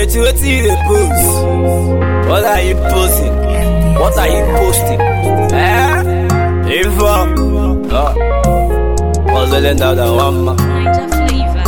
Kelechi, wetin you dey post? What are you posting? What are you posting? Eh? Info. Oh. Puzzling down the one man. Niger flavor.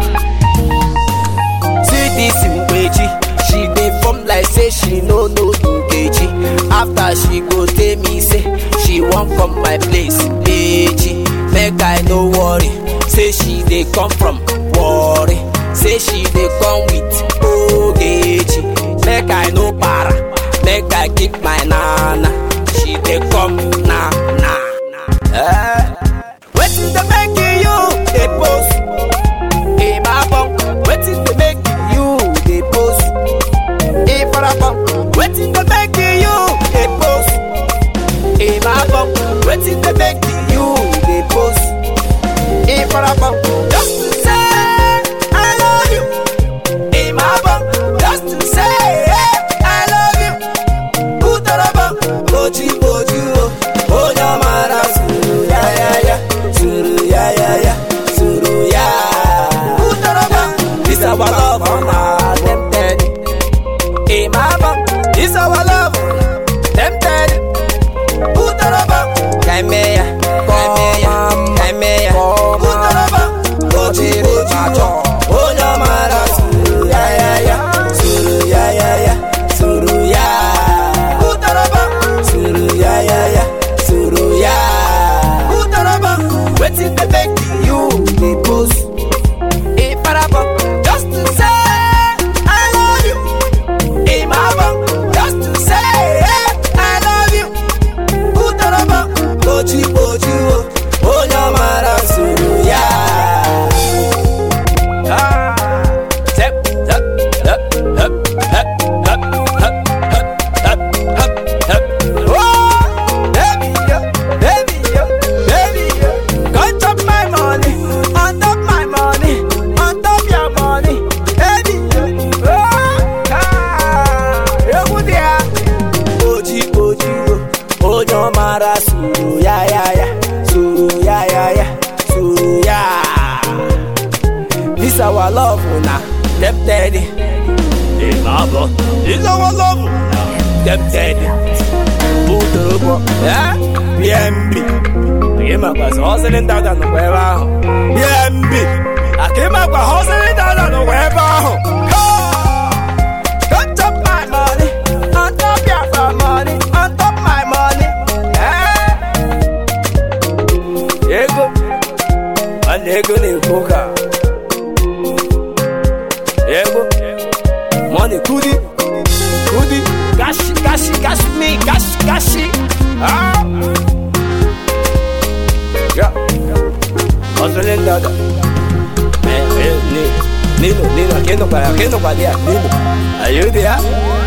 See this Mbeji, she dey form like say she no know Nkechi. After she go tell me say she wan come my place, Beji. Make I no worry, say she dey come from worry. Say she dey come with Ogechi. Make I no para, make I keep my nana. She dey come na na. Eh? Wetin dey make you dey post? Ibabong, wetin dey make you dey post? Ifarabong, wetin dey make you dey post? Ibabong, wetin dey make you dey post? Ifarabong, just to say I love you. Ibabong, just to say I love you. Utarabong, boji boji o, onyamara suru ya ya ya, suru ya ya ya, suru ya. Utarabong, this our love on our tempted. Imabong, this our love tempted. Utarabong, kaimeya, kaimeya, kaimeya. Utarabong, boji boji o, onyamara suru ya ya ya, suru ya ya ya, suru ya. Utarabong, suru ya ya ya, suru ya. Utarabong, wetin dey make you dey post? Ifarabong, just to say I love you. Imabong, just to say I love you. Utarabong, boji boji o, onyamara suru ya. Ah, step, step, step, step, step, step, step, step, step, step. Oh, baby, yo, baby, yo, baby, yo. Come chop my money, on top my money, on top your money, baby, yo. Oh, ah, ewu dia. Oji, oji, o, onyo mara suru ya ya ya, suru ya ya ya, suru ya. This our love na tempted. Imabo, this our love na tempted. Utorobo, eh? BMB. Akimakwa hustling down on the web ahụ. BMB. Akimakwa hustling down on the web ahụ. Don't chop my money, on top your money, on top my money. Eh? Ego, nwanne ego na-ekwu ka. Ego, money kudi, kudi, gashi, gashi, gashi me, gashi, gashi. Ah. Yeah. Hustling dada. Eh, eh, Nino, Nino, Nino, aquí no para, aquí no para, Nino. Are you there?